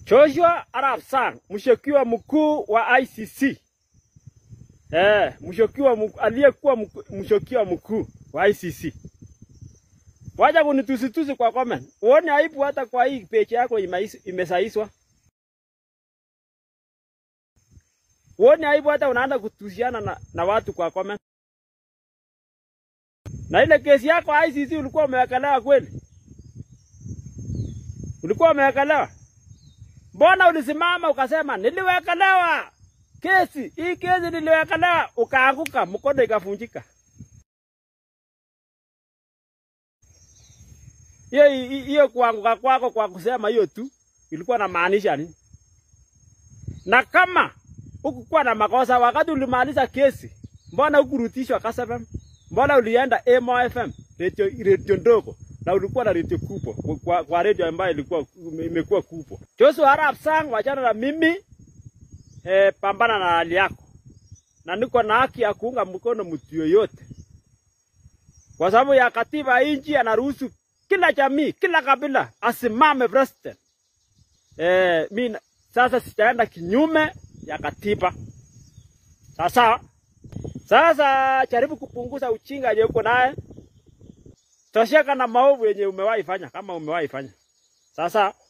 Joshua Arap Sang, mshukiwa mkuu wa ICC. Eh, mshukiwa mkuu aliyekuwa mku- mshukiwa mkuu wa ICC. Wacha kunitusitusi kwa comment. Uone aibu hata kwa hii page yako imais- imesaiswa. Uone aibu hata unaanza kutusiana na, na watu kwa comment. Na ile kesi yako ICC ulikuwa umewekelewa kweli? Ulikuwa umewekelewa? Mbona ulisimama ukasema niliwekelewa kesi hii, kesi niliwekelewa, ukaanguka, mkono ikavunjika? Hiyo hiyo kuanguka kwako kwa kusema hiyo tu ilikuwa na maanisha nini? Na kama hukukuwa na makosa wakati ulimaliza kesi, mbona hukurutishwa Kass FM? Mbona ulienda Emo FM, radio, radio ndogo na ulikuwa na radio kubwa kwa, kwa radio ambayo ilikuwa imekuwa kubwa. Joshua Arap Sang, wachana na mimi eh, pambana na hali yako, na niko na haki ya kuunga mkono mtu yoyote, kwa sababu ya katiba ya nchi anaruhusu kila jamii, kila kabila asimame president. Eh, mi na- sasa sitaenda kinyume ya katiba. Sasa sasa jaribu kupunguza uchinga yenye uko naye, tosheka na maovu yenye umewahi fanya, kama umewahi fanya. Sasa